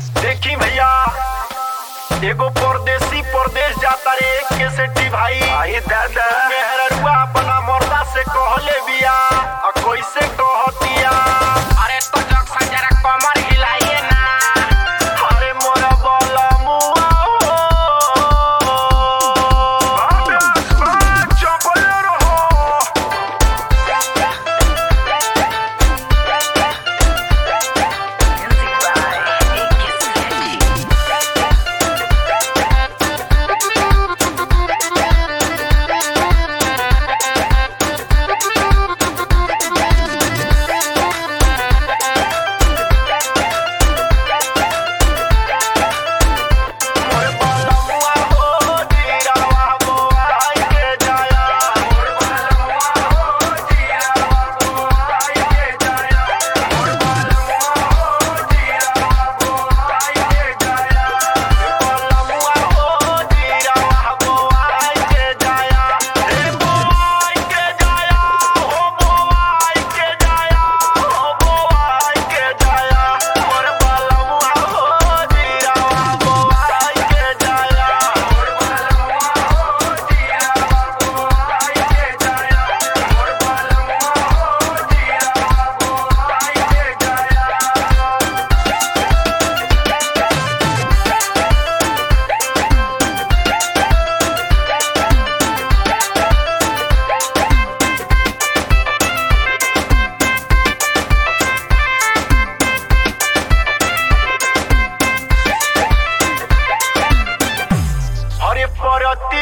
देखी भैया एगो परदेसी परदेश जाता रे के सेठी भाई आई दादा मेहररुआ अपना मर्दा से कहले बिया आ कैसे कहतिया अरे तो जक्सन जरा कमर हिलाइए ना अरे मोरा बोला मुआ चपल रहो मोर बोला मुआ हो जीरावा बोआई के जाया मोर बोला मुआ हो जीरावा बोआई के जाया मोर बोला मुआ हो जीरावा बोआई के जाया बोला मुआ हो जीरावा बोआई के जाया रे बोआई के जाया हो बोआई के जाया हो बोआई के जाया मोर बोला मुआ हो जीरावा बोआई के जाया मोर बोला मुआ हो जीरावा बोआई के जाया मोर बोला मुआ हो जीरावा बोआई के जाया अरे परती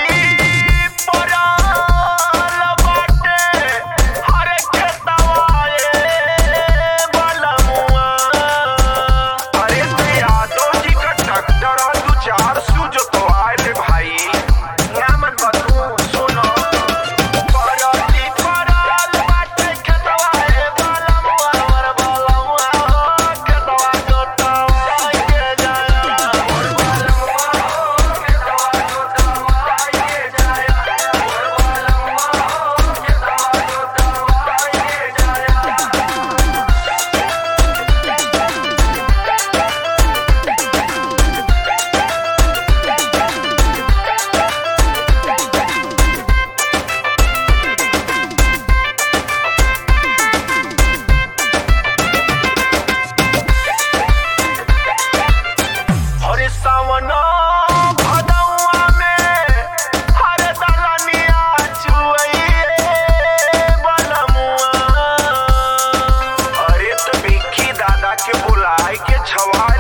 पराल बाटे हरे खेतवा ए बलमुआ अरे ते यादव जी का ट्रैक्टर और दू चार सू जो तो आए भाई नामन बतू सुनो परती पराल बाटे खेतवा ए बलमुआ और बलमुआ हो खेतवा जोतवा के जाया और बलमुआ हो खेतवा जोतवा के जाया और बलमुआ हो खेतवा जोतवा के जाया हरे सावना भदौआ में हरे दलनिया चुइए बलमुआ अरे तो बिक्की दादा के बुलाए के छवाए